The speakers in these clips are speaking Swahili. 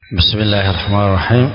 بسم الله الرحمن الرحيم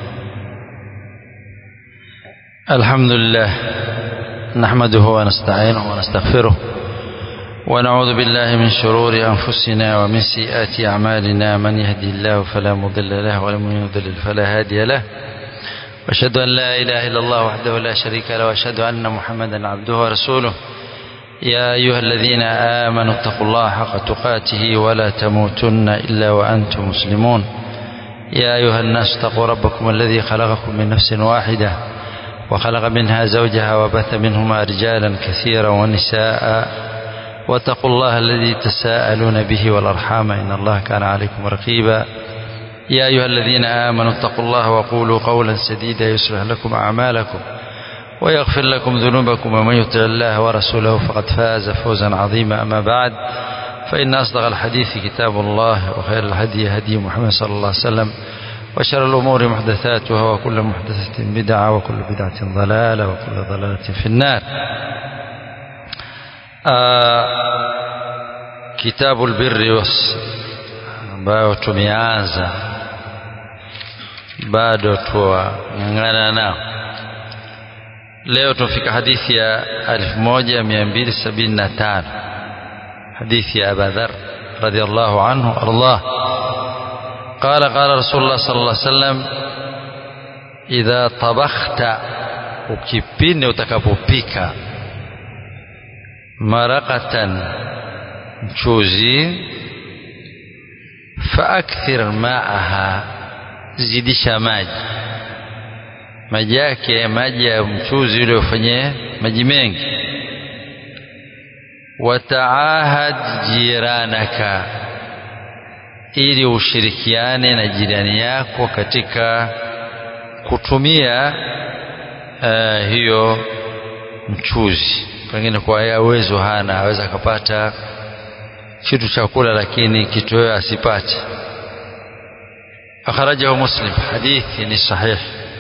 الحمد لله نحمده ونستعينه ونستغفره ونعوذ بالله من شرور أنفسنا ومن سيئات أعمالنا من يهدي الله فلا مضل له ومن يضلل فلا هادي له وأشهد أن لا إله إلا الله وحده لا شريك له وأشهد أن محمدا عبده ورسوله يا أيها الذين آمنوا اتقوا الله حق تقاته ولا تموتن إلا وأنتم مسلمون يا أيها الناس اتقوا ربكم الذي خلقكم من نفس واحدة وخلق منها زوجها وبث منهما رجالا كثيرا ونساء واتقوا الله الذي تساءلون به والأرحام إن الله كان عليكم رقيبا يا أيها الذين آمنوا اتقوا الله وقولوا قولا سديدا يصلح لكم أعمالكم ويغفر لكم ذنوبكم ومن يطع الله ورسوله فقد فاز فوزا عظيما أما بعد فإن أصدق الحديث كتاب الله وخير الهدي هدي محمد صلى الله عليه وسلم وشر الأمور محدثاتها وكل محدثة بدعة وكل بدعة ضلالة وكل ضلالة في النار آه كتاب البر ambayo tumeanza bado tuwang'ang'ana nao leo tumefika hadithi ya 1275 حديث يا أبا ذر رضي الله عنه أرضاه قال قال رسول الله صلى الله عليه وسلم إذا طبخت ukipindi utakapopika marakatan mchuzi faakthir maaha zidisha maji maji yake maji ya mchuzi ule ufanye maji mengi wataahad jiranaka ili ushirikiane na jirani yako katika kutumia uh, hiyo mchuzi pengine kwa ya uwezo hana aweza akapata kitu cha kula lakini kitoweo asipate akhrajahu muslim hadithi ni sahih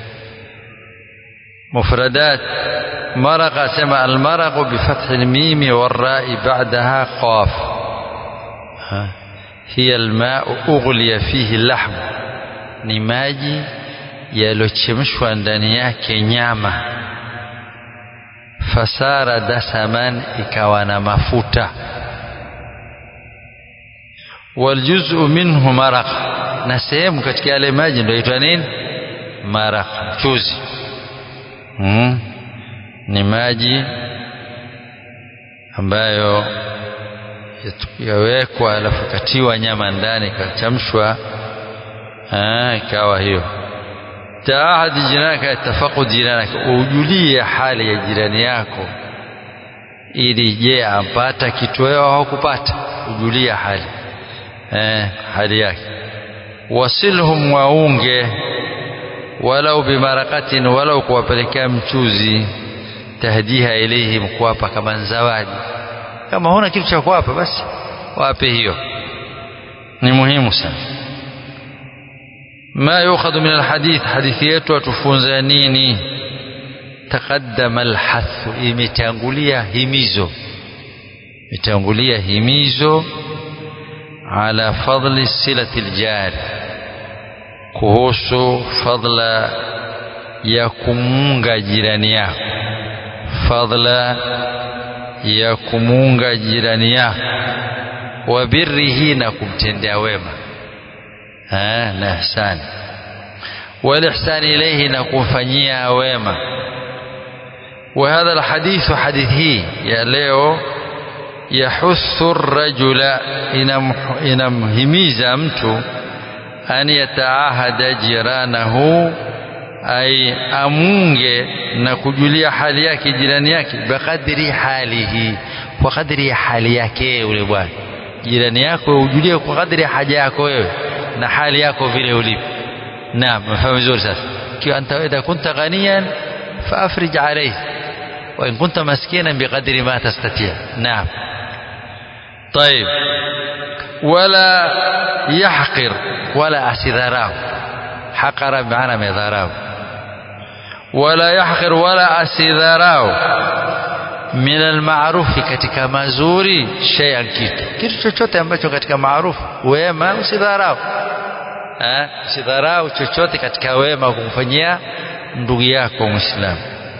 mufradat مرق سمع المرق بفتح الميم والراء بعدها قاف هي الماء أغلي فيه اللحم ni maji yaliyochemshwa ndani yake nyama fasara dasaman ikawa na mafuta waljuzu minhu maraq na sehemu katika yale maji ndio itwa nini maraq mchuzi hmm. ni maji ambayo yawekwa alafu katiwa nyama ndani ikachamshwa ikawa hiyo taahadi jiranaka tafaqud jiranaka ujulie hali ya jirani yako ili je ampata kitoweo au kupata ujulie hali eh, hali yake wasilhum waunge walau bimarakatin walau kuwapelekea mchuzi tahdiha ilaihim kuwapa kama zawadi kama huna kitu cha kuwapa basi wape hiyo ni muhimu sana ما يؤخذ من الحديث حديث yetu atufunza nini taqaddama alhath imetangulia himizo imetangulia himizo ala fadli silati aljari kuhusu fadla ya kumunga jirani yako fadla ya kumuunga jirani yako wa birrihi na kumtendea wema na ihsani wal ihsani ilayhi na kumfanyia wema wa hadha alhadith hadithi ya leo yahuthu rajula inamhimiza mtu an yataahada jiranahu ay amunge na kujulia hali yake jirani yake biqadri halihi kwa kadri ya hali yake yule bwana jirani yako ujulie kwa kadri ya haja yako wewe na hali yako vile ulipo naam mfahamu vizuri sasa kiwa anta idha kunta ghaniyan faafrij alayhi wa in kunta maskinan biqadri ma tastati' naam طيب ولا يحقر ولا أسذراه حقر بمعنى مذاراه ولا يحقر ولا أسذراه min almaarufi katika mazuri shay'an kitu kitu chochote ambacho katika maarufu wema usidharau eh usidharau chochote katika wema kumfanyia ndugu yako muislamu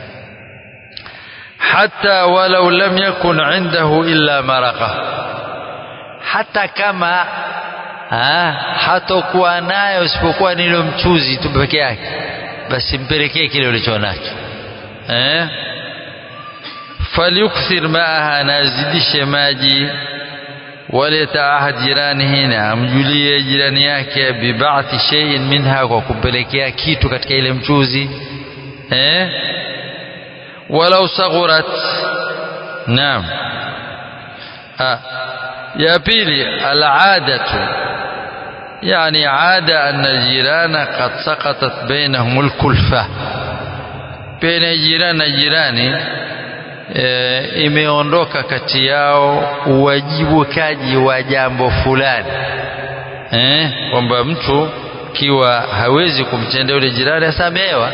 hata walau lam yakun indahu illa maraqa hata kama ha, hatokuwa nayo isipokuwa nilo mchuzi tu peke yake basi mpelekee kile ulicho nacho eh falyukthir maaha nazidishe maji waliyataahad jiranihi na amjulie jirani yake bibathi shay'in minha kwa kumpelekea kitu katika ile mchuzi eh walau saghurat naam ah ya pili al'adatu يعني عادة أن الجيران قد سقطت بينهم الكلفة بين جيران جيراني e, imeondoka kati yao uwajibikaji wa jambo fulani eh, kwamba mtu kiwa hawezi kumtendea yule jirani asamehewa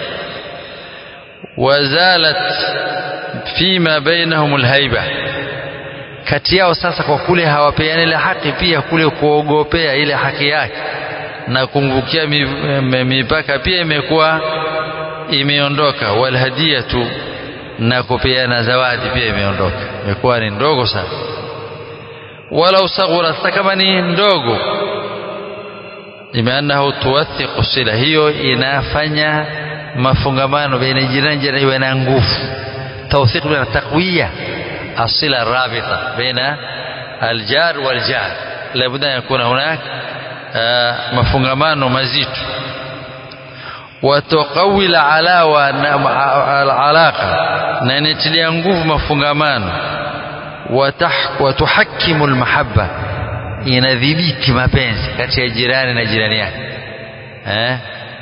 wazalat fima bainahum alhaiba kati yao sasa kwa kule hawapeani ile haki pia kule kuogopea ile haki yake na kumvukia mipaka pia imekuwa imeondoka walhadiyatu na kupeana zawadi pia imeondoka imekuwa ni ndogo sana wala usaghura hata kama ni ndogo limeannahu tuwathiqu sila hiyo inafanya mafungamano baina jirani jirani iwe na nguvu tawthiq na taqwiya asila rabita baina aljar waljar labda yakuna hunak mafungamano mazito وتقوي العلاوة العلاقة ننتلي nguvu mafungamano وتحكم المحبة inadhibiti mapenzi kati ya jirani na jirani yake eh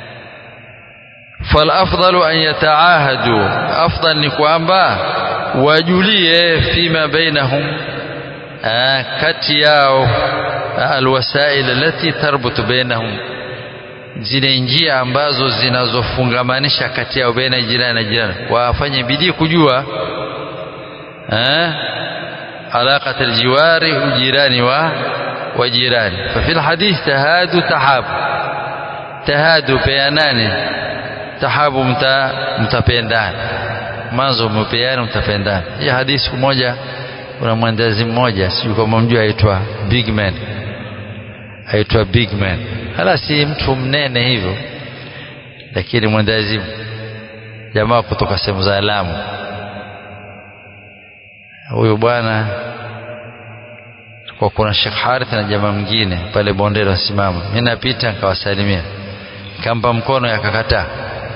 فالافضل ان يتعاهدوا افضل ni kwamba wajulie fima bainahum kati yao alwasail allati tarbutu bainahum zile njia ambazo zinazofungamanisha kati yao baina jirani na jirani wafanye bidii kujua eh alaqat aljiwari ujirani wa wajirani ففي الحديث تهادوا تحاب تهادوا peanani tahabu mta mtapendana mwanzo mpeana mtapendana hii hadithi moja kuna mwandazi mmoja sijui kama mjua aitwa big man aitwa big man hala si mtu mnene hivyo lakini mwendazimu jamaa kutoka sehemu za Lamu huyu bwana kwa kuna Sheikh Harith na jamaa mwingine pale bondeni wasimama mimi napita nikawasalimia nikampa mkono yakakataa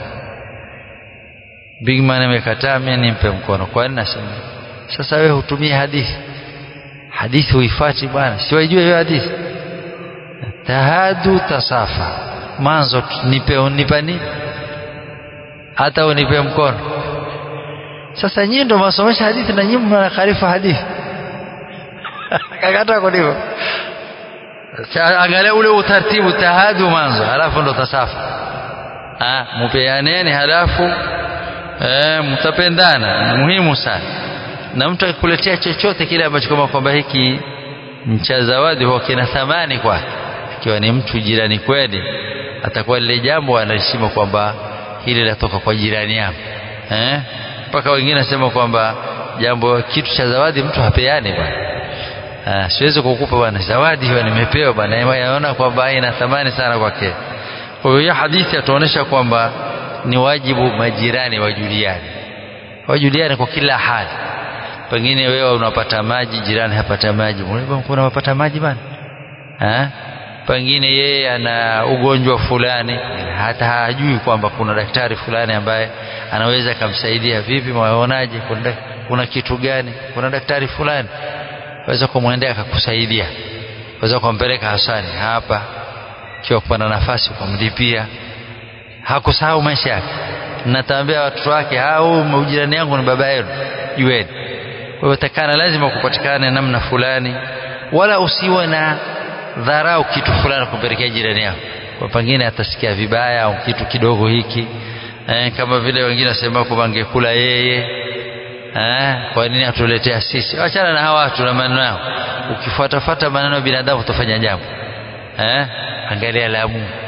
big man amekataa mimi nimpe mkono kwa nini nasema sasa wewe hutumie hadithi hadithi huifati bwana siwajue hiyo hadithi tahadu tasafa mwanzo nipe unipa nini hata unipe mkono sasa nyinyi ndio masomesha hadithi na nyinyi mnakhalifu hadithi kakata kwa hivyo angalia ule utaratibu tahadu mwanzo halafu ndo tasafa ah mupeaneni halafu eh mtapendana muhimu sana na mtu akikuletea chochote kile ambacho kama kwamba hiki mcha zawadi huwa kina thamani kwake ikiwa ni mtu jirani kweli atakuwa lile jambo anaheshima kwamba hili latoka kwa jirani yako eh mpaka wengine nasema kwamba jambo kitu cha zawadi mtu hapeani bwana ah siwezi kukupa bwana zawadi hiyo nimepewa bwana yaona kwamba ina thamani sana kwake kwa hiyo hadithi atuonesha kwamba ni wajibu majirani wajuliane wajuliane kwa kila hali pengine wewe unapata maji jirani hapata maji kuna unapata maji bwana eh pengine yeye ana ugonjwa fulani hata hajui kwamba kuna daktari fulani ambaye anaweza kumsaidia vipi mwaonaje kuna, kuna kitu gani kuna daktari fulani waweza kumwendea akakusaidia waweza kumpeleka Hasani hapa kiwa kupata nafasi kumlipia hakusahau maisha yake natambia watoto wake hao ujirani yangu ni baba yenu jueni kwa hiyo takana lazima kupatikane namna fulani wala usiwe na dharau kitu fulani kumpelekea jirani yako kwa pengine atasikia vibaya au kitu kidogo hiki eh, kama vile wengine wasema kwamba angekula yeye eh, kwa nini atuletea sisi achana na hawa watu na maneno yao ukifuatafuata maneno ya binadamu utafanya jambo eh, angalia la Mungu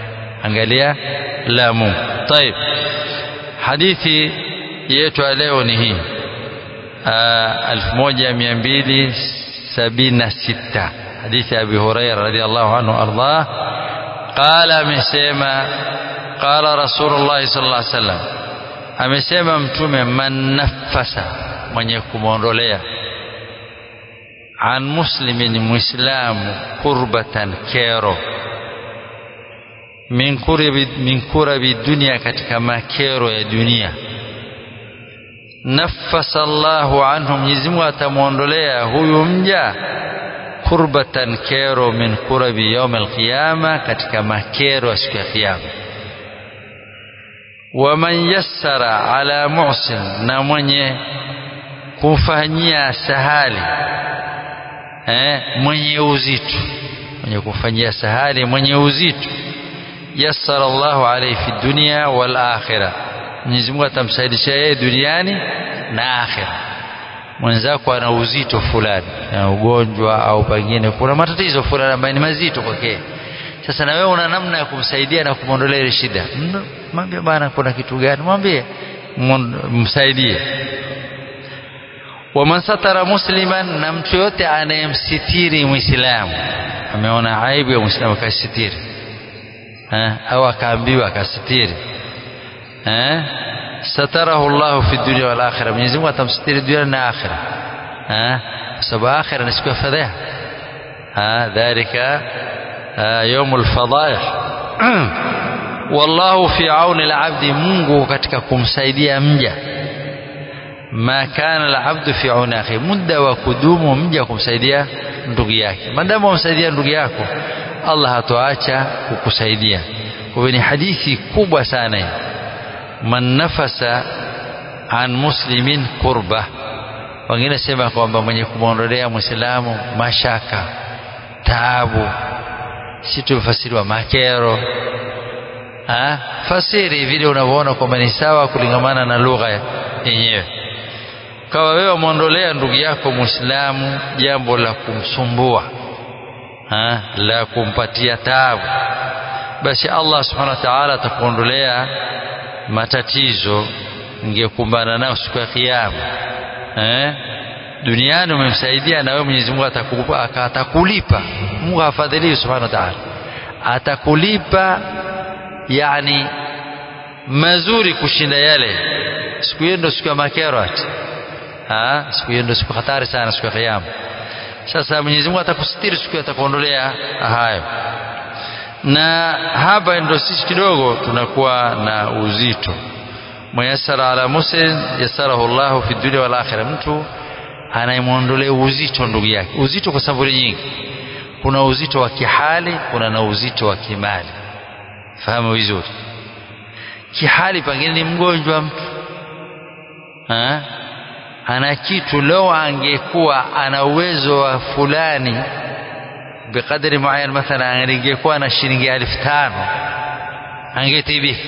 angalia la Mungu طيب hadithi yetu leo ni hii 1276 hadithi Abi Hurairah radhiallahu anhu ardah qala amesema qala Rasulullah sallallahu alaihi wasallam amesema mtume man nafasa mwenye kumwondolea an muslimin muislamu kurbatan kero min kurabi, min kurabi dunia katika makero ya dunia nafasa Allahu anhu Mwenyezi Mungu atamwondolea huyu mja kurbatan kero min kurabi yaum alqiyama katika makero ya siku ya kiyama waman yassara ala muhsin na mwenye kumfanyia sahali eh, mwenye uzito mwenye kumfanyia sahali mwenye uzito yassara Allahu alayhi fi dunya wal akhirah Mwenyezi Mungu atamsaidisha yeye duniani na akhira mwenzako ana uzito fulani na ugonjwa au pengine kuna matatizo fulani ambayo ni mazito kwake sasa na wewe una namna ya kumsaidia na kumwondolea ile shida mwambie bana kuna kitu gani mwambie msaidie waman satara musliman na mtu yote anayemsitiri muislamu ameona aibu ya muislamu akasitiri au akaambiwa akasitiri eh satarahu Allah fi dunya wal akhirah Mwenyezi Mungu atamsitiri dunia na akhira eh sababu akhira ni siku ya fadhiha ah dhalika يوم الفضائح والله في عون العبد Mungu katika kumsaidia mja ma kana alabdu fi auni akhi muda wa kudumu mja kumsaidia ndugu yake maadamu umsaidia ndugu yako Allah hatoacha kukusaidia kwa ni hadithi kubwa sana hii man nafasa an muslimin kurba wengine sema kwamba mwenye kumwondolea muislamu mashaka taabu si tumefasiriwa makero ha? fasiri vile unavyoona kwamba ni sawa kulingamana na lugha yenyewe kawa wewe mwondolea ndugu yako muislamu jambo la kumsumbua ha? la kumpatia taabu basi Allah subhanahu wa ta'ala atakuondolea matatizo ingekumbana nao siku ya kiyama eh? duniani umemsaidia na wewe Mwenyezi Mungu atakupa atakulipa Mungu hafadhili subhanahu wa ta'ala atakulipa yani mazuri kushinda yale siku hiyo ndio siku ya makero ati ah siku hiyo ndio siku hatari sana siku ya kiyama sasa Mwenyezi Mungu atakusitiri siku atakuondolea hayo na hapa ndio sisi kidogo tunakuwa na uzito muyassara ala muslim yassarahu Allahu fi dunya wal akhirah mtu anayemwondolea uzito ndugu yake uzito kwa sababu nyingi kuna uzito wa kihali kuna na uzito wa kimali fahamu vizuri kihali pengine ni mgonjwa mtu ha? ana kitu leo angekuwa ana uwezo wa fulani bikadri muayan mathalan angekuwa na shilingi elfu tano angetibika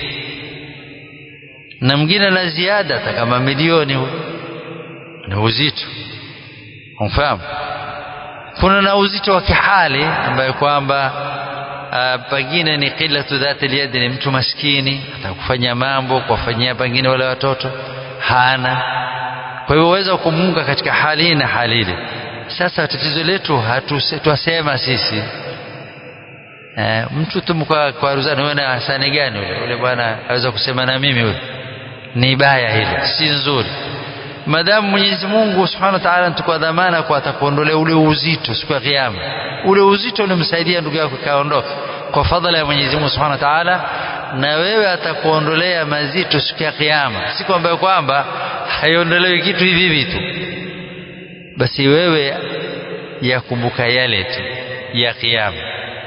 na mwingine na ziada hata kama milioni ni uzito umfahamu kuna na uzito wa kihali ambayo kwamba pengine ni qillatu dhati liyadi ni mtu maskini atakufanya mambo kuwafanyia pengine wale watoto hana kwa hivyo uweza kumuunga katika hali hii na hali ile sasa tatizo letu twasema sisi e, mtu tu kwa, kwa ruzani wewe na hasani gani ule ule bwana aweza kusema na mimi ule ni baya hilo si nzuri madamu Mwenyezi Mungu Subhanahu wa Ta'ala tukwa dhamana kwa atakuondolea ule uzito siku ya kiyama ule uzito ulimsaidia ndugu yako kaondoka kwa fadhila ya Mwenyezi Mungu Subhanahu wa Ta'ala na wewe atakuondolea mazito siku ya kiyama siku ambayo kwamba haiondolewi kitu hivi hivi tu basi wewe yakumbuka yale tu ya kiyama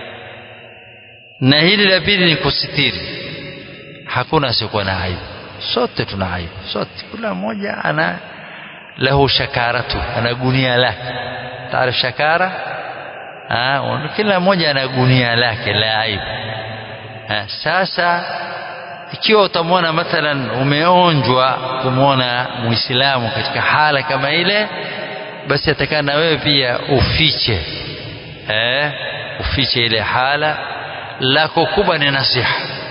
na hili la pili ni kusitiri hakuna asiokuwa na aibu sote tuna aibu sote kila mmoja ana lahu shakaratu ana gunia lake taarif shakara ah kila mmoja ana gunia lake la aibu ha, sasa ikiwa utamwona mathalan umeonjwa kumwona muislamu katika hala kama ile basi atakana na wewe pia ufiche eh ufiche ile hala lako kubwa ni nasiha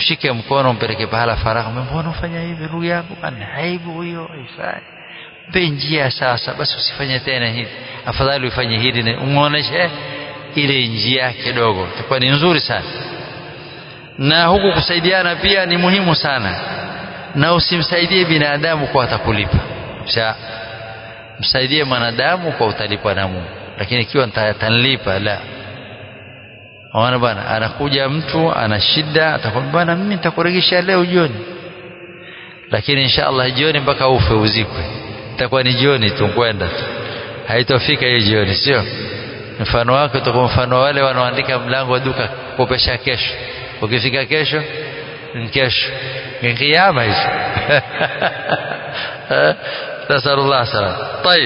mshike mkono mpeleke pahala faragha mbona ufanya hivi ndugu yangu ana aibu hiyo haifai mpe njia sasa basi usifanye tena hivi afadhali ufanye hili umuoneshe ile njia kidogo itakuwa ni nzuri sana na huku kusaidiana pia ni muhimu sana na usimsaidie binadamu kwa atakulipa Sha, msaidie mwanadamu kwa utalipwa na Mungu lakini ikiwa atanilipa la Ona bwana anakuja mtu ana shida atakwambia bwana mimi nitakuregesha leo jioni lakini insha Allah jioni mpaka ufe uzikwe itakuwa ni jioni tu kwenda tu haitofika hiyo jioni sio mfano wake utakuwa mfano wale wanaoandika mlango wa duka kopesha kesho ukifika kesho ni kesho ni kiyama hizo نسأل الله السلامة طيب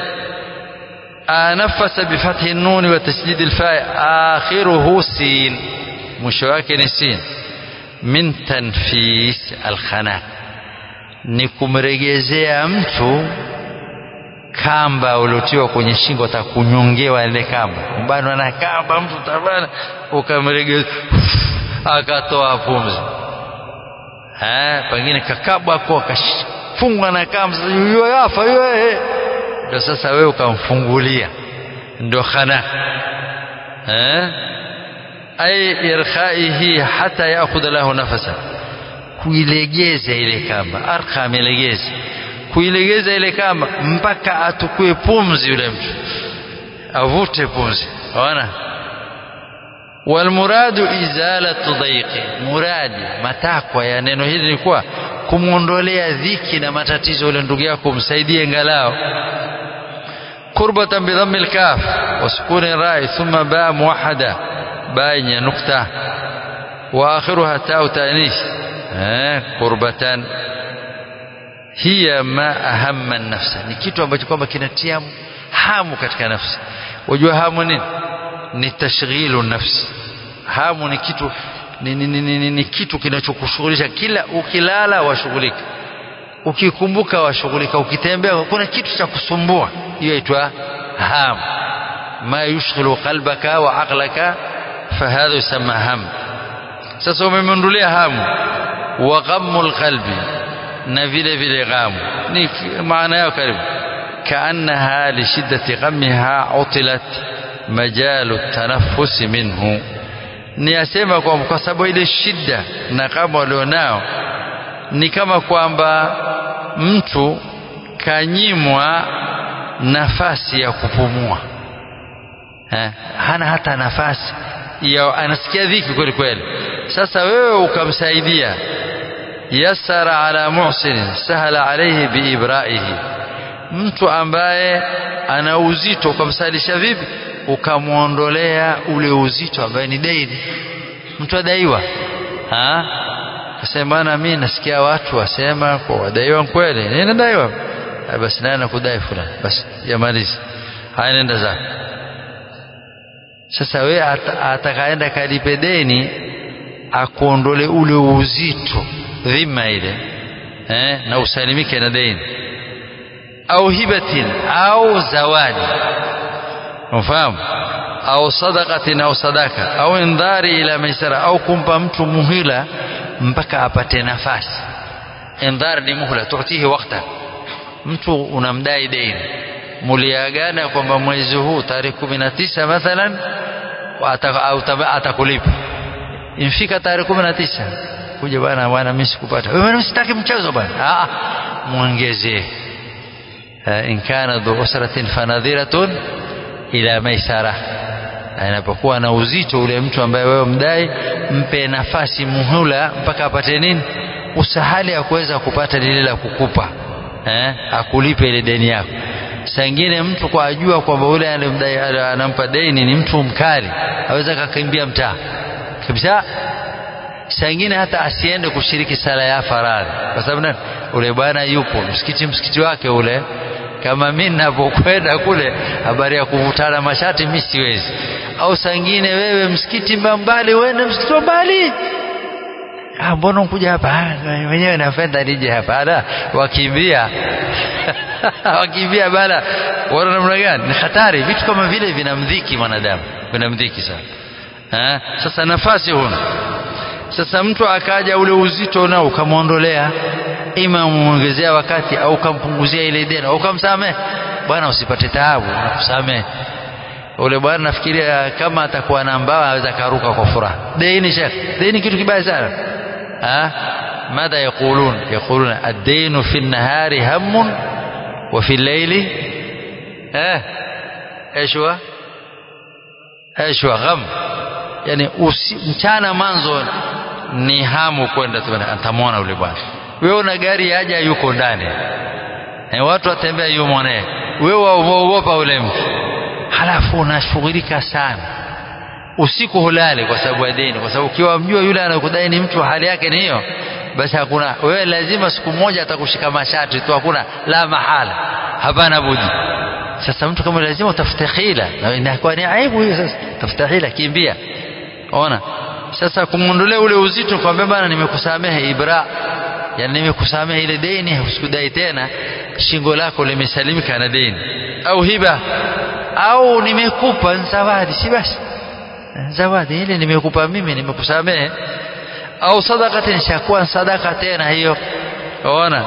نفس بفتح النون وتشديد الفاء آخره سين مشواك سين من تنفيس الخنا ni kumregezea mtu kamba uliotiwa kwenye shingo atakunyongewa ile kamba mbano na kamba mtu tabana ukamregeza akatoa pumzi eh pengine kakabwa kwa kafungwa na kamba yuyo yafa yuyo ndio sasa wewe ukamfungulia ndio khana eh ay irkhaihi hata yaakhudha lahu nafasa kuilegeza ile kamba arkha amelegeza kuilegeza ile kamba mpaka atukue pumzi yule mtu avute pumzi ona walmuradu izalatu dhaiqi muradi matakwa ya neno hili ni kuwa kumwondolea dhiki na matatizo yule ndugu yako msaidie ngalao kurbatan bidhammi alkaf wa sukuni rai thumma ba muwahada ba yenye nukta wa akhiruha tau tanis kurbatan hiya ma ahamma nafsa ni kitu ambacho kwamba kinatia hamu katika nafsi wajua hamu nini ni tashghilu nafsi hamu ni kitu ni, ni, ni, ni, ni kitu kinachokushughulisha kila ukilala washughulika ukikumbuka washughulika ukitembea kuna kitu cha kusumbua hiyo itwa ham ma yushghilu qalbaka wa aqlaka fahadha yusamma ham sasa umemondolea hamu wa ghammul qalbi na vile vile ghamu ni maana yao karibu kaannaha li shiddati ghammiha utilat majalu tanaffusi minhu ni asema kwamba kwa sababu ile shida na kama walionao ni kama kwamba mtu kanyimwa nafasi ya kupumua ha? hana hata nafasi ya anasikia dhiki kweli kweli sasa wewe ukamsaidia yasara ala muhsin sahala alayhi biibraihi mtu ambaye ana uzito ukamsalisha vipi ukamwondolea ule uzito ambaye ni deni mtu adaiwa ha kasema bana mimi nasikia watu wasema kwa wadaiwa kweli nini nadaiwa basi naye nakudai fulani basi yamalizi haya nenda zako sasa we atakaenda kalipe deni akuondole ule uzito dhima ile eh, na usalimike na deni au hibatin au zawadi unafahamu au sadaqatin au sadaka au indhari ila maisara au kumpa mtu muhila mpaka apate nafasi indhar ni muhla tuatihi wakta mtu unamdai deni muliagana kwamba mwezi huu tarehe kumi na tisa mathalan atakulipa imfika tarehe kumi na tisa kuja bwana bwana mimi sikupata wewe sitaki mchezo bwana muongezee in kana dhu usratin fanadhiratun ila maisara anapokuwa na uzito ule mtu ambaye wewe mdai mpe nafasi muhula mpaka apate nini usahali ya kuweza kupata lile la kukupa eh, akulipe ile deni yako saa ingine mtu kwa ajua kwamba ule anampa deni ni mtu mkali aweza kakimbia mtaa kabisa saa ingine hata asiende kushiriki sala ya faradhi kwa sababu nani ule bwana yupo msikiti msikiti wake ule kama mimi ninapokwenda kule habari ya kuvutana mashati mimi siwezi au saa ingine wewe msikiti mbali uende msikiti mbali ah mbona unkuja hapa mwenyewe napenda nije hapa ala wakimbia wakimbia bala wana namna gani ni hatari vitu kama vile vinamdhiki mwanadamu vinamdhiki sana ha? sasa nafasi huna sasa mtu akaja ule uzito nao ukamwondolea ima umuongezea wakati au ukampunguzia ile deni au ukamsamehe bwana usipate taabu nakusamehe ule bwana nafikiria kama atakuwa na mbawa aweza karuka kwa furaha deni shekh deni kitu kibaya sana ha ماذا يقولون يقولون الدين في النهار هم وفي الليل ها ايش هو ايش هو غم yani usi, mchana manzo ni hamu kwenda atamwona yule bwana wewe una gari yaja yuko ndani e, watu watembea yumo naye wewe waogopa ule mtu halafu unashughulika sana usiku hulale kwa sababu ya deni kwa sababu ukiwa mjua yule anakudai ni mtu hali yake ni hiyo basi hakuna wewe lazima siku moja atakushika mashati tu hakuna la mahala hapana budi sasa mtu kama lazima utafute hila na inakuwa ni aibu hiyo sasa tafuta hila kimbia ona sasa kumwondolea ule uzito kwambia bana nimekusamehe ibra yani nimekusamehe ile deni usikudai tena shingo lako limesalimika na deni au hiba au nimekupa zawadi si basi zawadi ile nimekupa mimi nimekusamehe au sadaka nishakuwa sadaka tena hiyo ona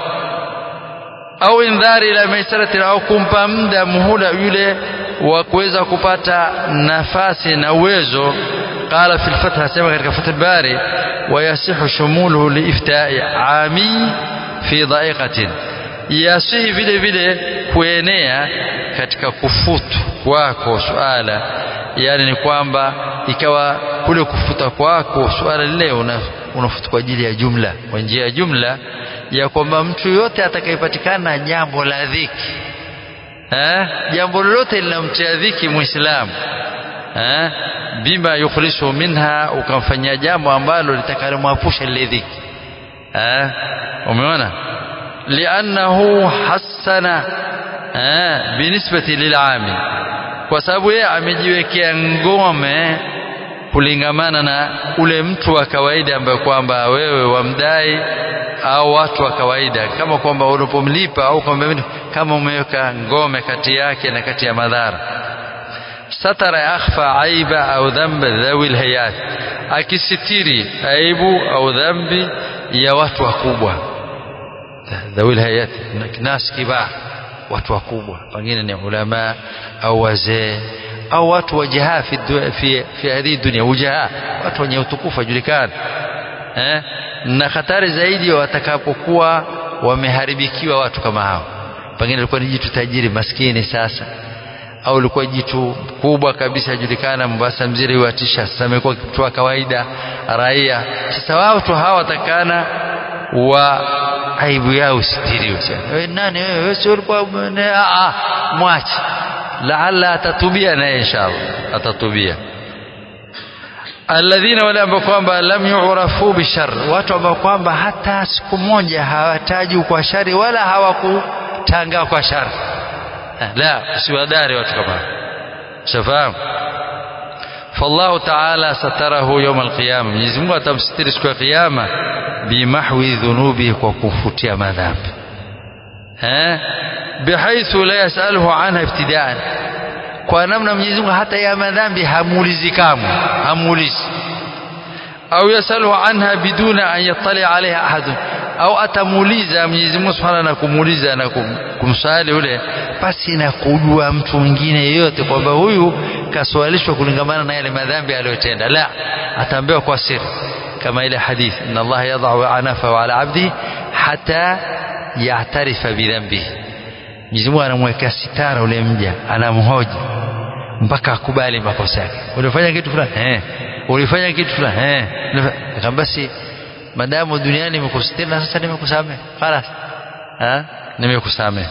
au indhari ila maisarati au kumpa muda muhula yule wa kuweza kupata nafasi na uwezo قال في الفتح asema katika Fath al-Bari ويصح شموله لإفتاء عامي في ضائقة yasihi vile vile kuenea katika kufutu kwako suala yani ni kwamba ikawa kule kufuta kwako suala lile unafuta kwa ajili ya jumla kwa njia ya jumla ya kwamba mtu yote atakayepatikana jambo la dhiki eh jambo lolote linamtia dhiki muislamu eh bima yukhlisu minha ukamfanyia jambo ambalo litakalomwapusha lile dhiki eh umeona li'annahu hassana eh binisbati lil'amil kwa sababu yeye amejiwekea ngome kulingamana na ule mtu wa kawaida ambaye kwamba wewe wamdai au watu wa kawaida kama kwamba unapomlipa au kwamba kama umeweka ngome kati yake na kati ya madhara satara yakhfa aiba au dhamba dhawi alhayat akisitiri aibu au dhambi ya watu wakubwa dhawi alhayat nas kibar watu wakubwa wengine ni ulama au wazee au watu wajaha fi fi fi hadhihi dunia ujaha watu wenye utukufu wajulikana eh na hatari zaidi watakapokuwa wameharibikiwa watu kama hao pengine alikuwa ni jitu tajiri maskini sasa au ilikuwa jitu kubwa kabisa ajulikana Mombasa mziri watisha sasa amekuwa mtu wa kawaida raia sasa watu hawa watakana wa aibu yao sitiriwe wewe nani wewe wewe sio ulikuwa a mwache laalla atatubia naye inshallah atatubia alladhina wale ambao kwamba lam yu'rafu bishar watu ambao kwamba hata siku moja hawataji kwa shari wala hawakutanga kwa shari la usiwadari watu kama shafahamu فالله تعالى ستره يوم القيامة Mwenyezi Mungu atamsitiri siku ya kiyama bimahwi dhunubi kwa kufutia madhambi eh bihaithu la yasaluhu anha ibtidaan kwa namna Mwenyezi Mungu hata ya madhambi hamuulizi kamwe hamuulizi au yasaluhu anha biduna an yattali alaiha ahadun au atamuuliza Mwenyezi Mungu Subhanahu na kumuuliza na kumswali yule basi na kujua mtu mwingine yeyote kwamba huyu kaswalishwa kulingamana na yale madhambi aliyotenda la ataambiwa kwa siri kama ile hadithi inna Allah yadh'u anafa ala abdi hata ya'tarifa bidhambihi Mwenyezi Mungu anamwekea sitara ule mja anamhoji mpaka akubali makosa yake ulifanya kitu fulani eh ulifanya kitu fulani eh kama basi madamu duniani nimekusitiri na sasa nimekusamehe خلاص ha nimekusamehe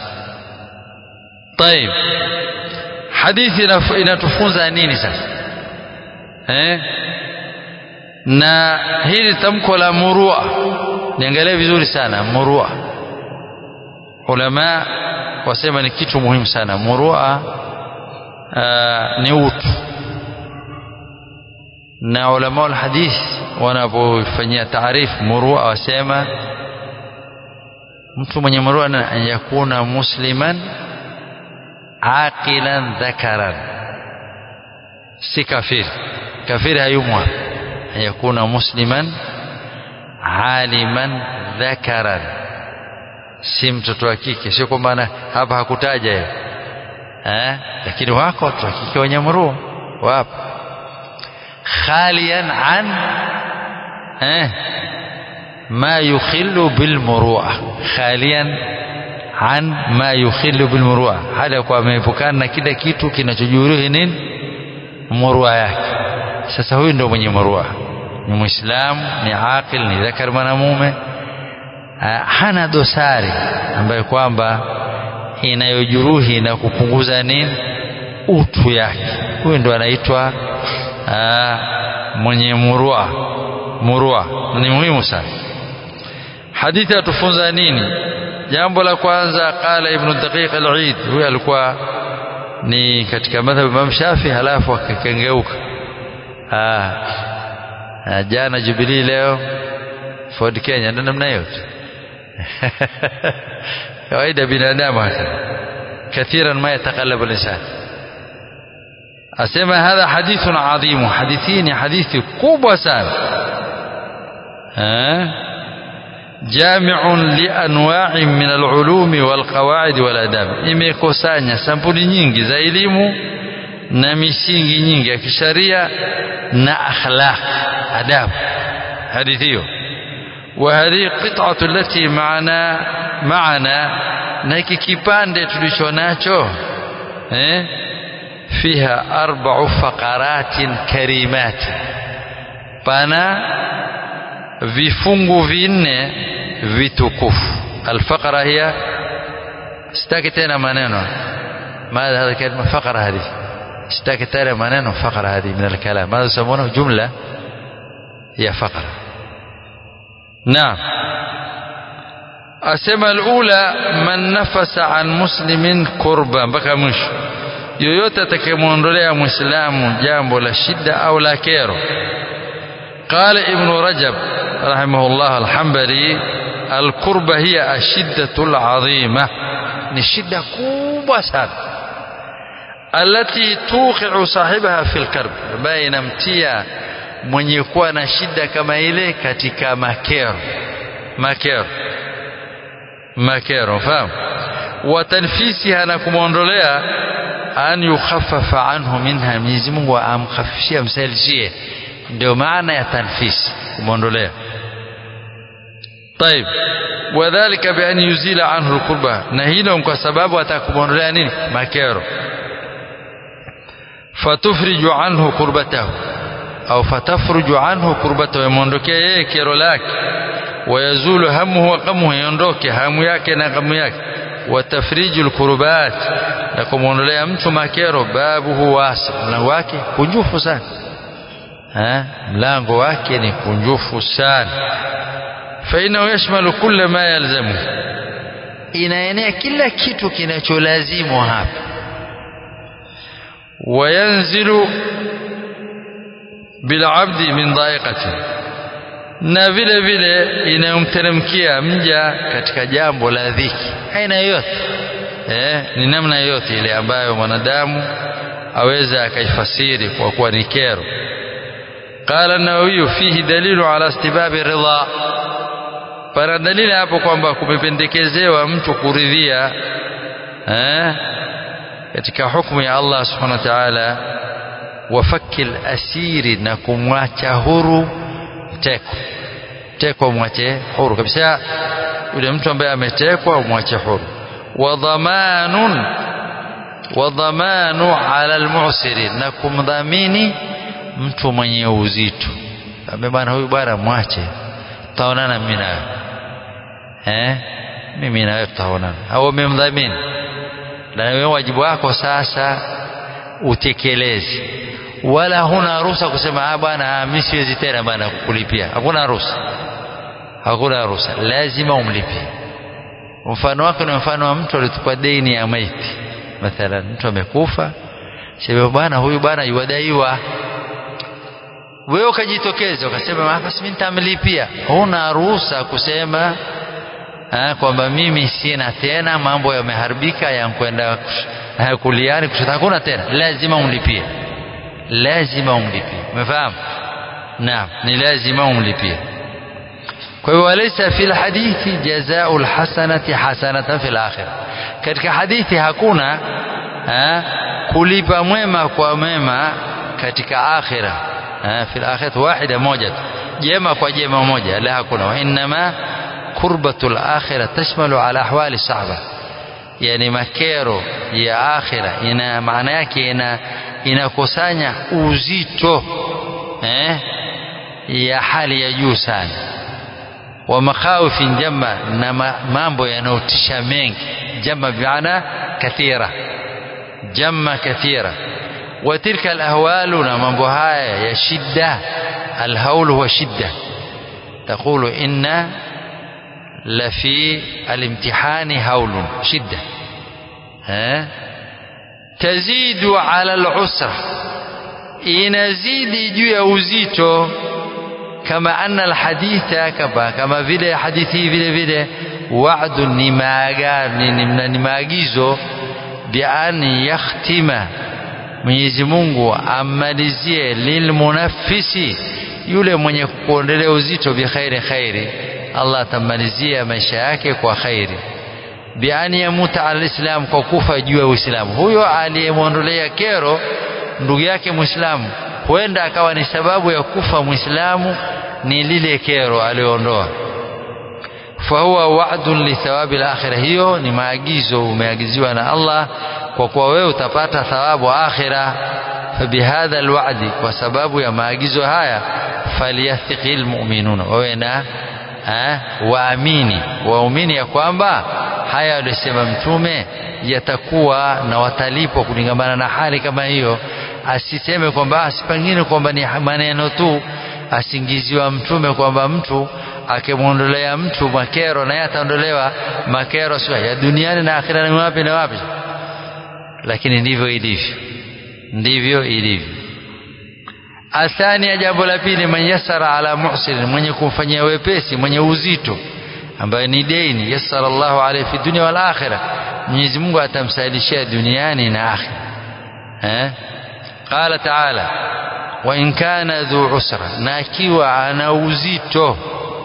طيب hadithi inatufunza nini sasa eh na hili tamko la murua niangalie vizuri sana murua ulama wasema ni kitu muhimu sana murua ni utu na ulama wa hadith wanapofanyia taarifu murua wasema mtu mwenye murua an yakuna musliman aqilan dhakaran si kafiri kafiri hayumwa an yakuna musliman aliman dhakaran si mtoto wa kike sio kwamba hapa hakutaja hiyo eh lakini wako watu wa kike wenye murua wapo khalian an eh ma yukhillu bil murua khalian an ma yukhillu bil murua hali kwa ameepukana na kila kitu kinachojuruhi nini murua yake sasa huyu ndio mwenye murua ni muislamu ni aqil ni dhakar mwanamume hana dosari ambayo kwamba inayojuruhi na kupunguza nini utu yake huyu ndo anaitwa mwenye murua murua ni muhimu sana hadithi atufunza nini jambo la kwanza qala ibn daqiq al-eid huyu alikuwa ni katika madhhabu Imam Shafi halafu akakengeuka jana Jubilee leo Ford Kenya ndio namna hiyo kawaida binadamu hata كثيرا ما يتقلب الإنسان أسمى هذا حديث عظيم حديثين حديث كوبا سان جامع لأنواع من العلوم والقواعد والآداب imekusanya sampuli nyingi za elimu na misingi nyingi ya kisharia na akhlaq adabu hadithi hiyo وهذه قطعة التي معنا معنا na hiki kipande tulicho nacho eh fiha arba'u faqaratin karimat pana vifungu vinne vitukufu alfaqara hiya sitaki tena maneno ماذا هذا كلمة فقرة هذه sitaki tena maneno فقرة هذه من الكلام ماذا يسمونه جملة هي فقرة نعم asema alula man nafasa an muslimin kurba mpaka mwisho yoyote atakayemwondolea mwislamu jambo la shida au la kero qala ibnu rajab rahimahullah alhambali alkurba hiya ashiddatu ladhima ni shida kubwa sana alati tuqiu sahibaha fi lkarb ambaye inamtia mwenye kuwa na shida kama ile katika makero makero makero fahamu watanfisiha na kumwondolea an yukhaffafa anhu minha Mwenyezi Mungu amkhafifishie amsailishie ndio maana ya tanfisi kumwondolea طيب وذلك بأن يزيل عنه الكربة na hilo kwa sababu atakumwondolea nini makero fatufriju anhu kurbatahu au fatafruju anhu kurbatahu yamwondokea yeye kero lake ويزول همه وغمه يondoke hamu yake na ghamu yake watafriju alkurbat na kumwondolea mtu makero babuhu wasi mlango wake kunjufu sana ha? mlango wake ni kunjufu sana fainahu yashmalu kulla ma yalzamu inaenea kila kitu kinacholazimu hapa wayanzilu bilabdi min dhaiqati na vile vile inayomteremkia mja katika jambo la dhiki aina yoyote eh, ni namna yoyote ile ambayo mwanadamu aweza akaifasiri kwa kuwa ni kero قال النووي فيه دليل على استباب الرضا pana dalili hapo kwamba kumependekezewa mtu kuridhia eh, katika hukumu ya Allah subhanahu wa ta'ala wafakil asiri na kumwacha huru mteko mteko mwache huru kabisa yule mtu ambaye ametekwa umwache huru wa dhamanun wa dhamanu ala almu'sirin na kumdhamini mtu mwenye uzito ambaye bwana huyu bwana mwache tutaonana mimi nawe eh mimi na wewe tutaonana au umemdhamini na wewe wajibu wako sasa utekeleze wala huna ruhusa kusema ah bwana mimi siwezi tena bwana kukulipia hakuna ruhusa hakuna ruhusa lazima umlipie mfano wake ni mfano wa mtu alitupa deni ya maiti mathalan mtu amekufa sema bwana huyu bwana yuwadaiwa wewe ukajitokeza ukasema basi mimi nitamlipia huna ruhusa kusema kwamba mimi sina tena mambo yameharibika yankwenda kuliani kushoto hakuna tena lazima umlipie lazima umlipie umefahamu naam ni lazima umlipie kwa hiyo walaysa fil hadithi jazaa'ul hasanati hasanatan fil akhirah katika hadithi hakuna ha, kulipa mwema kwa mema katika akhira ha, fil akhirah wahida moja jema kwa jema moja la hakuna wa inma kurbatul akhirah tashmalu ala ahwali sahaba yani makero ya akhira ina maana yake ina inakusanya uzito eh, ya hali ya juu sana wa makhawifin jama na mambo yanayotisha mengi jama biana kathira jama kathira wa tilka alahwalu na mambo haya ya shidda alhaul huwa shidda تقول إن لفي الامتحان هول شدة ها تزيد على العسرة inazidi juu ya uzito kama anna alhaditha kama kama vile hadithi vile vile wa'du ni maagano ni maagizo bi an yakhtima Mwenyezi Mungu amalizie lilmunaffisi yule mwenye kuondelea uzito bi khairi khairi Allah atamalizia maisha yake kwa khairi bi an yamuta alislam kwa kufa juu ya Uislamu huyo aliyemwondolea kero ndugu yake Muislamu huenda akawa ni sababu ya kufa Muislamu ni lile kero alioondoa fahuwa wa'dun li thawabi al-akhirah hiyo ni maagizo umeagiziwa na Allah kwa kuwa wewe utapata thawabu akhira fabihadha alwa'di kwa sababu ya maagizo haya falyathqil mu'minuna wawe na waamini waumini ya kwamba haya aliyosema mtume yatakuwa na watalipwa kulingamana na hali kama hiyo asiseme kwamba asipangine kwamba ni maneno tu asingiziwa mtume kwamba mtu akimwondolea mtu makero naye ataondolewa makero sio ya duniani na akhira ni wapi na wapi lakini ndivyo ilivyo ndivyo ilivyo athani jambo la pili man yasara ala muhsin mwenye kumfanyia wepesi mwenye uzito ambaye ni deni yassara Allahu alayhi fi dunya wal akhirah Mwenyezi Mungu atamsahilishia duniani na akhira eh qala ta'ala wa in kana dhu usra na akiwa ana uzito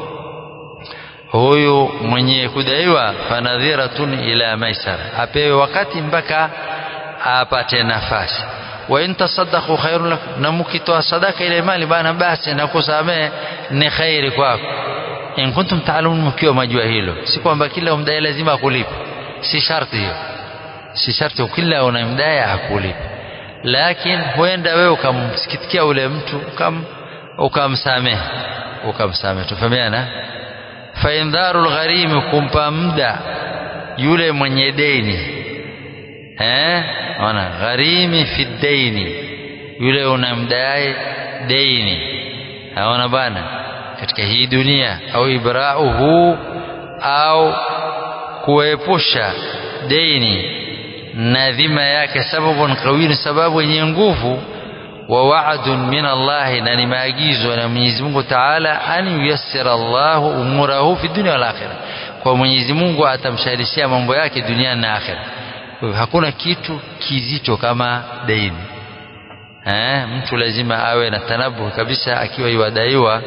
huyu mwenye kudaiwa fanadhiratun ila maisara apewe wakati mpaka apate nafasi wa in tasaddaqu khairun lakum na mkitoa sadaka ile mali bana basi na kusamehe ni khairi kwako in kuntum ta'lamun mkiwa majua hilo si kwamba kila umdai lazima akulipe si sharti hiyo si sharti kila unamdai akulipe lakini huenda wewe ukamsikitikia ule mtu ukam ukamsamehe ukamsamehe tufahamiana fa indharul gharim kumpa muda yule mwenye deni eh ona gharimi fi daini yule unamdai deni aona bana katika hii dunia au ibrauhu au kuepusha deni na dhima yake sababun qawiyun sababu yenye nguvu wa wa'dun min Allah na ni maagizo na Mwenyezi Mungu Ta'ala an yuyassira Allah umurahu fi dunya wal akhirah kwa Mwenyezi Mungu atamshalishia mambo yake duniani na akhirah hakuna kitu kizito kama deni eh mtu lazima awe na tanabu kabisa akiwa iwadaiwa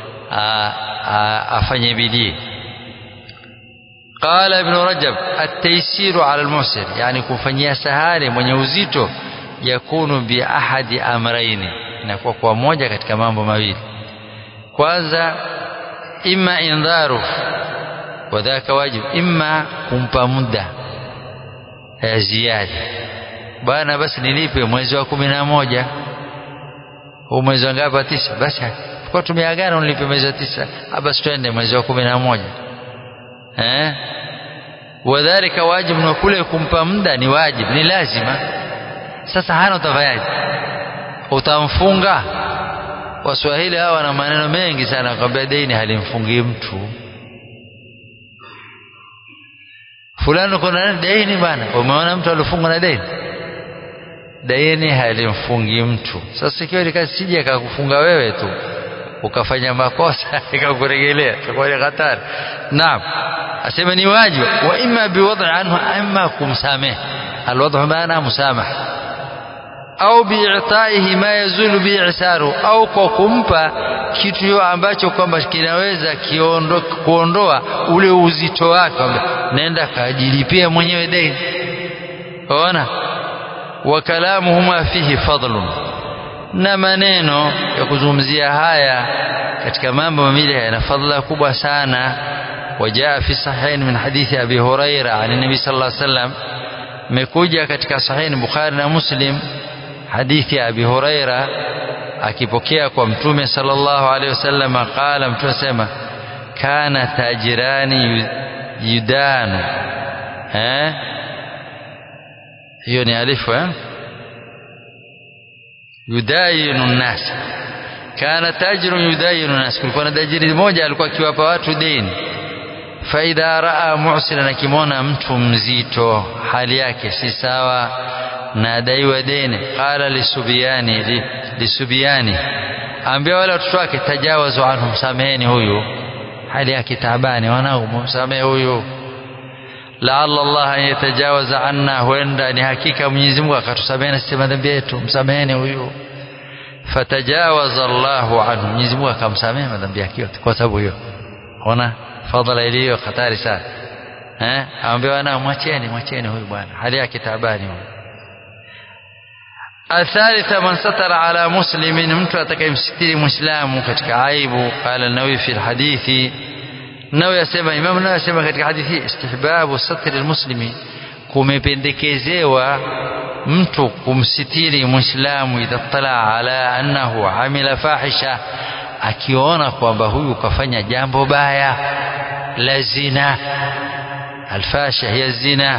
afanye bidii قال ابن رجب التيسير على المعسر يعني kufanyia sahali mwenye uzito yakunu bi ahadi amraini inakuwa kwa moja katika mambo mawili kwanza imma indharu wadhaka wajib imma kumpa muda ya ziada bwana basi nilipe mwezi wa kumi na moja huu mwezi wa ngapi tisa basi kwa tumeagana unilipe mwezi wa tisa basi twende mwezi wa kumi na moja eh wadhalika wajib na kule kumpa muda ni wajib ni lazima sasa hana utafanyaje utamfunga waswahili hawa na maneno mengi sana kwambia deni halimfungi mtu fulani kuna deni bana umeona mtu alifungwa na deni deni halimfungi mtu sasa ikiwa likasije akakufunga wewe tu ukafanya makosa ikakuregelea itakuwa ni hatari naam asema ni wajibu wa imma biwadhi anhu imma kumsamehe alwadhu maana musamaha au bi'taihi ma yazulu bi'saru au kwa kumpa kitu ambacho kwamba kinaweza kiondo, kuondoa ule uzito wake nenda kajilipia mwenyewe deni ona wa kalamuhuma fihi fadlun na maneno ya kuzungumzia haya katika mambo mawili yana fadhila kubwa sana وجاء في صحيحين من حديث أبي هريرة عن النبي صلى الله عليه وسلم مكوجة katika صحيح بخاري na Muslim hadithi ya Abi Huraira akipokea kwa mtume sallallahu alaihi wasallam qala mtume sema kana tajirani yudanu eh hiyo ni alifu eh yudayinu nnas kana tajirun yudayinu nnas kulikuwa na tajiri mmoja alikuwa akiwapa watu deni faidha raa mu'siran akimwona mtu mzito hali yake si sawa na adaiwa deni qala lisubiyani li, lisubiyani ambia wale watoto wake tajawazu anhu msameheni huyu hali yake taabani wanangu msamehe huyu laalla Allah an yatajawaza anna huenda ni hakika Mwenyezi Mungu akatusamehe sisi madhambi yetu msameheni huyu fatajawaza Allahu anhu Mwenyezi Mungu akamsamehe madhambi yake yote kwa sababu hiyo ona fadhila iliyo hatari sana eh ambiwa na mwacheni mwacheni huyu bwana hali yake taabani huyu الثالثة من ستر على مسلم mtu atakayemsitiri muislamu katika aibu qala an-nawawi fi al-hadithi nawe yasema imam nawe yasema katika hadithi istihbabu satri almuslimi kumependekezewa mtu kumsitiri muislamu idha tala ala annahu amila fahisha akiona kwamba huyu kafanya jambo baya la zina alfasha hiya zina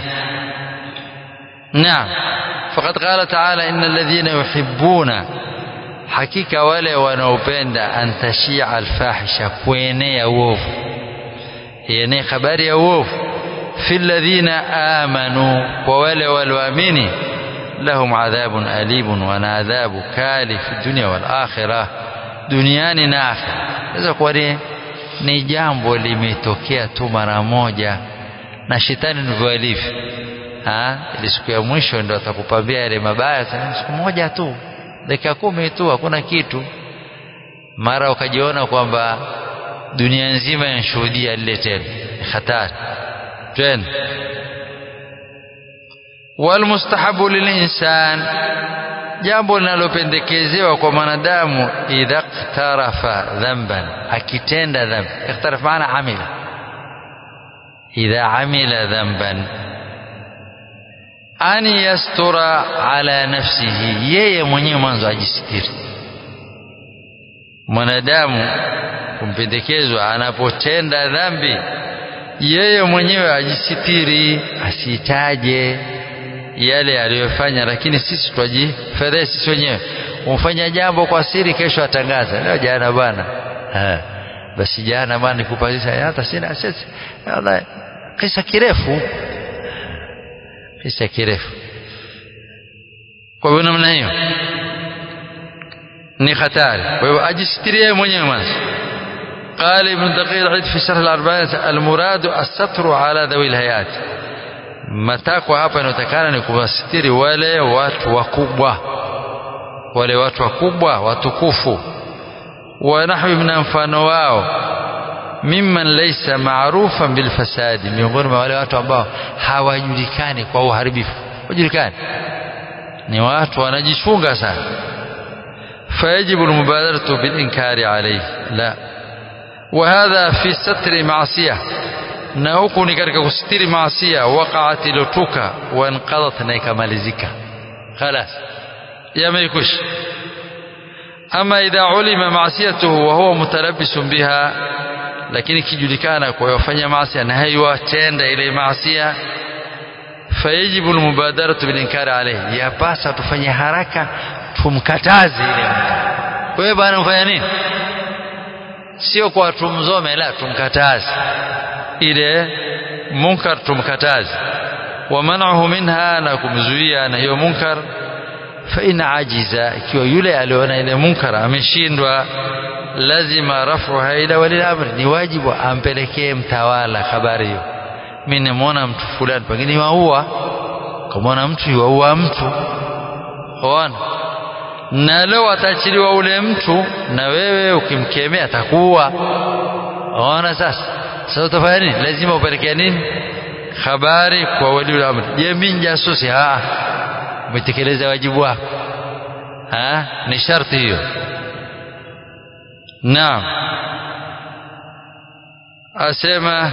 naam faqad qala ta'ala innal ladhina yuhibbuna hakika wale wanaopenda antashia alfahisha kuenea uovu yenye habari ya uovu fi alladhina amanu kwa wale walioamini lahum adhabun alibun wana adhabu kali fi dunya wal akhirah duniani na akhira sasa kwa ni jambo limetokea tu mara moja na shetani ndivyo alivyo ili siku ya mwisho ndo atakupambia yale mabaya siku moja tu dakika kumi tu hakuna kitu mara ukajiona kwamba dunia nzima inashuhudia lile tendo ni hatari tena walmustahabu lilinsan jambo linalopendekezewa kwa mwanadamu idha iktarafa dhanban akitenda dhambi iktaraf maana amila idha amila dhanban an yastura ala nafsihi yeye mwenyewe mwanzo ajisitiri mwanadamu kumpendekezwa anapotenda dhambi yeye mwenyewe ajisitiri asitaje yale aliyofanya lakini sisi twajifedhee sisi wenyewe umfanya jambo kwa siri kesho atangaza leo jana bwana basi jana bwana nikupazisha hata sina sisi kisa kirefu kisa kirefu kwa hivyo namna hiyo ni hatari kwa hivyo ajisitirie mwenyewe mwanzo قال ابن دقيق العيد في شرح الأربعين المراد الستر على ذوي الهيئات matakwa hapa inayotakana ni kuwasitiri wale watu wakubwa wale watu wakubwa watukufu wa nahwi na mfano wao mimman laysa ma'rufan bil fasadi miongoni mwa wale watu ambao hawajulikani kwa uharibifu wajulikani ni watu wanajichunga sana fayajibu almubadaratu bil inkari alayhi la وهذا في ستر معصيه na huku ni katika kusitiri maasia waqaat ilotuka wanqadat na ikamalizika khalas yameikwisha ama idha ulima maasiyatuhu wa huwa mutalabbisun biha lakini kijulikana kwa yafanya maasia na haiwatenda ile maasia fayajibu almubadaratu bil inkari alayhi yapasa tufanye haraka tumkataze ile mtu wewe bwana mfanya nini sio kwa tumzome la tumkataze ile munkar tumkataze wa man'uhu minha na kumzuia na hiyo munkar fa in ajiza ikiwa yule aliona ile munkar ameshindwa lazima rafuha ila wali amri ni wajibu ampelekee mtawala habari hiyo mimi nimeona mtu fulani pengine waua kama mtu yuaua mtu ona na leo ataachiliwa ule mtu na wewe ukimkemea atakuwa ona sasa sasa utafanya nini lazima upelekea nini habari kwa waliul amri je mimi jasusi ah umetekeleza wajibu wako ah ni sharti hiyo naam asema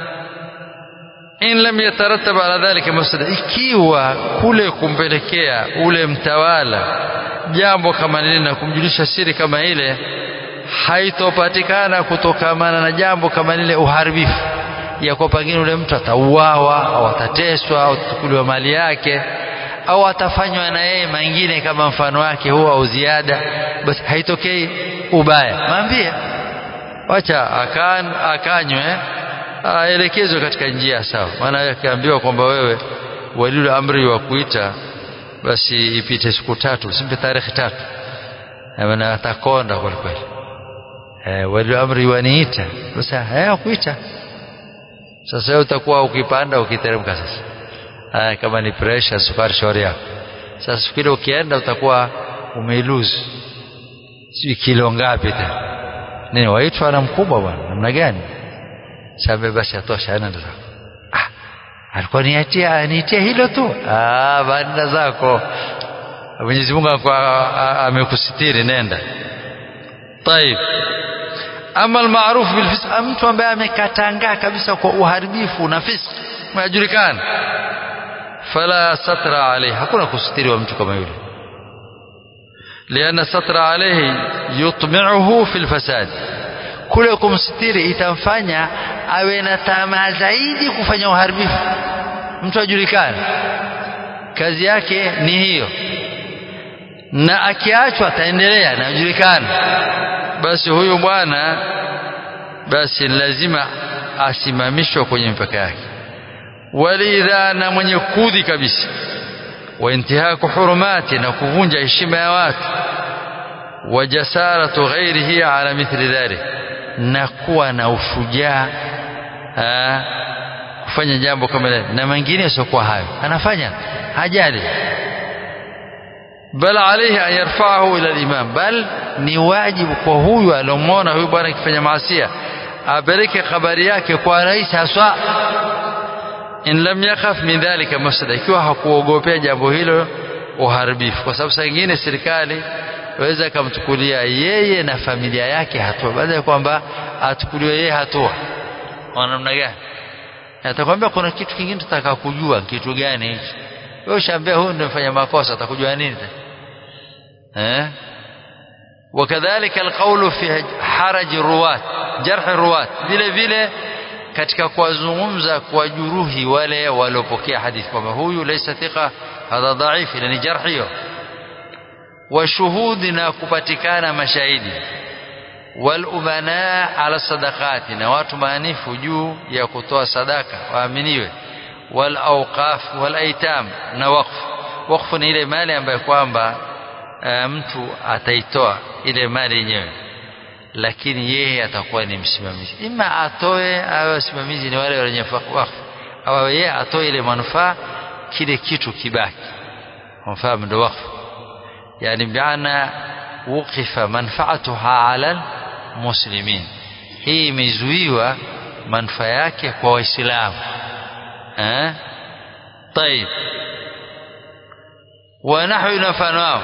in lam yatarattab ala dhalika mafsada ikiwa kule kumpelekea ule mtawala jambo kama lile na kumjulisha siri kama ile haitopatikana kutokamana na jambo kama lile uharibifu ya kwa pengine ule mtu atauawa au atateswa au atachukuliwa mali yake au atafanywa na yeye mengine kama mfano wake huo au ziada basi haitokei ubaya mwambie wacha akan akanywe aelekezwe katika njia sawa maana akiambiwa kwamba wewe waliul amri wa kuita basi ipite siku tatu usimpe tarehe tatu maana atakonda kwa kweli eh waliul amri waniita basi haya kuita sasa utakuwa ukipanda ukiteremka sasa haya kama ni pressure sukari shauri yako sasa siku ile ukienda utakuwa umeilose sijui kilo ngapi tena nini waitwa na mkubwa bwana namna gani sabe basi atosha nenda zako ah alikuwa niatia anitia hilo tu ah banda zako Mwenyezi Mungu amekusitiri nenda طيب ama almaruf bil fisq mtu ambaye amekatangaa kabisa kwa uharibifu na fisq majulikana fala satra alayhi hakuna kusitiri wa mtu kama yule liana satra alayhi yutmi'uhu fil fasad kule kumsitiri itamfanya awe na tamaa zaidi kufanya uharibifu mtu ajulikane kazi yake ni hiyo na akiachwa ataendelea na ajulikane basi huyu bwana basi lazima asimamishwe kwenye mpaka yake walidha na mwenye kudhi kabisa wa intihaku hurumati na kuvunja heshima ya watu wa jasaratu ghairihi ala mithli dhalik na kuwa na ushujaa kufanya jambo kama hilo na mengine siokuwa hayo anafanya hajali bal alayhi an yarfa'ahu ila al-imam bal ni wajibu kwa huyu alomwona huyu bwana akifanya maasia apeleke habari yake kwa rais haswa in lam yakhaf min dhalika mafsada ikiwa hakuogopea jambo hilo uharibifu kwa sababu saa nyingine serikali waweza kumchukulia yeye na familia yake hatua baada ya kwamba achukuliwe yeye hatua kwa namna gani atakwambia kuna kitu kingine tutaka kujua kitu gani hicho wewe ushaambia huyu ndio mfanya makosa atakujua nini eh وكذلك القول في حرج الرواة جرح الرواة vile vile katika kuwazungumza kuwajuruhi wale waliopokea hadithi kwamba huyu laysa thiqa hadha dhaif ila ni jarh hiyo washuhudi na kupatikana mashahidi walumana ala sadaqati na watu maanifu juu ya kutoa sadaka waaminiwe wal awqaf wal aitam na waqf waqf ni ile mali ambayo kwamba mtu ataitoa ile mali yenyewe lakini yeye atakuwa ni msimamizi ima atoe awe wasimamizi ni wale wenye wakfu au yeye atoe ile manufaa kile kitu kibaki manufaa ndio wakfu yani biana wuqifa manfaatuha ala muslimin hii imezuiwa manufaa yake kwa waislamu eh طيب ونحو نفناه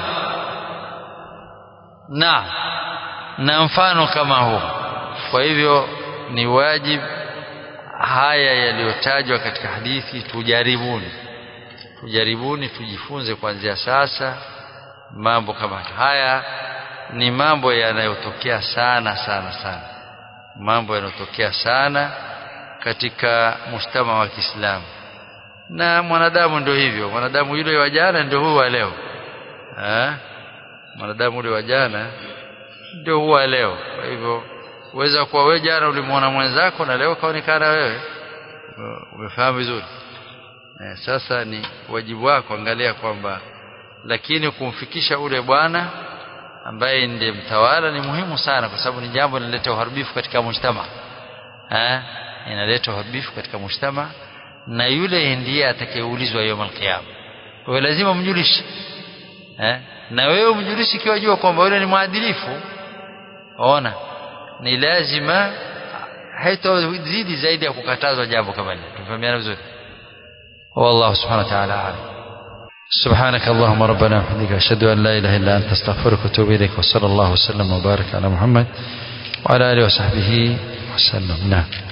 na na mfano kama huu kwa hivyo ni wajib haya yaliyotajwa katika hadithi tujaribuni tujaribuni tujifunze kuanzia sasa mambo kama haya ni mambo yanayotokea sana sana sana mambo yanayotokea sana katika mujtama wa Kiislamu na mwanadamu ndio hivyo mwanadamu yule wa jana ndio huyu wa leo eh mwanadamu yule wa jana ndio huwa leo kwa hivyo uweza kuwa wewe jana ulimwona mwenzako na leo kaonekana wewe umefahamu vizuri eh, sasa ni wajibu wako angalia kwamba lakini kumfikisha ule bwana ambaye ndiye mtawala ni muhimu sana kwa sababu ni jambo linaleta uharibifu katika mujtama eh inaleta uharibifu katika mujtama na yule ndiye atakayeulizwa yawm alqiyama kwa hiyo lazima mjulishe eh? na wewe umjulishe ikiwa jua kwamba yule ni mwadilifu ona ni lazima haitozidi zaidi ya kukatazwa jambo kama hili tufahamiana vizuri والله سبحانه وتعالى أعلم سبحانك اللهم ربنا وبحمدك أشهد أن لا إله إلا أنت استغفرك وأتوب إليك وصلى الله وسلم وبارك على محمد وعلى آله وصحبه وسلم نعم